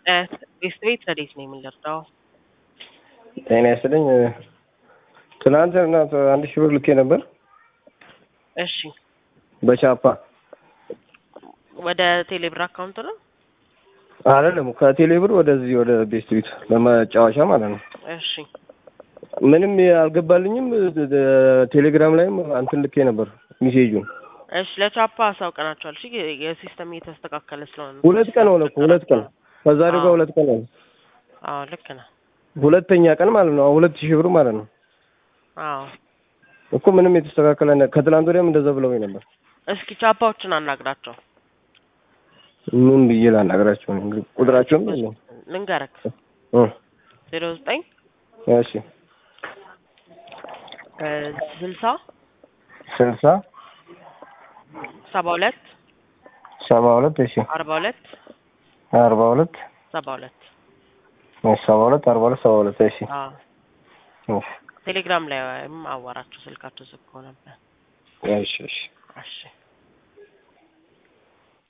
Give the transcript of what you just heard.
ቤት ቤት ረዴት ነው የምንደርዳው? ጤና ይስጥልኝ። ትናንትና አንድ ሺህ ብር ልኬ ነበር እሺ፣ በቻፓ ወደ ቴሌብር አካውንት ነው። አይደለም ከቴሌ ብር ወደዚህ ወደ ቤስት ቤት ለመጫወቻ ማለት ነው። እሺ፣ ምንም አልገባልኝም። ቴሌግራም ላይም አንትን ልኬ ነበር ሚሴጁን። እሺ፣ ለቻፓ አሳውቀናቸዋል። እሺ፣ የሲስተም እየተስተካከለ ስለሆነ ነው። ሁለት ቀን ሆነ እኮ ሁለት ቀን ከዛሬ ጋር ሁለት ቀን ሆነ። አዎ፣ ልክ ነህ። ሁለተኛ ቀን ማለት ነው። ሁለት ሺህ ብር ማለት ነው አዎ፣ እኮ ምንም የተስተካከለ ነ- ከትላንት ወዲያም እንደዛ ብለውኝ ነበር። እስኪ ቻፓዎችን አናግራቸው። ምን ብዬ ላናገራቸው ነው? እንግዲህ ቁጥራቸውም የለም። ልንገረክ እ ዜሮ ዘጠኝ እሺ ስልሳ ስልሳ ሰባ ሁለት ሰባ ሁለት እሺ አርባ ሁለት አርባ ሁለት ሰባ ሁለት ሰባ ሁለት አርባ ሁለት ሰባ ሁለት እሺ አዎ እሺ ቴሌግራም ላይ አዋራቸው ስልካቸው ዝግ ከሆነብህ እሺ እሺ እሺ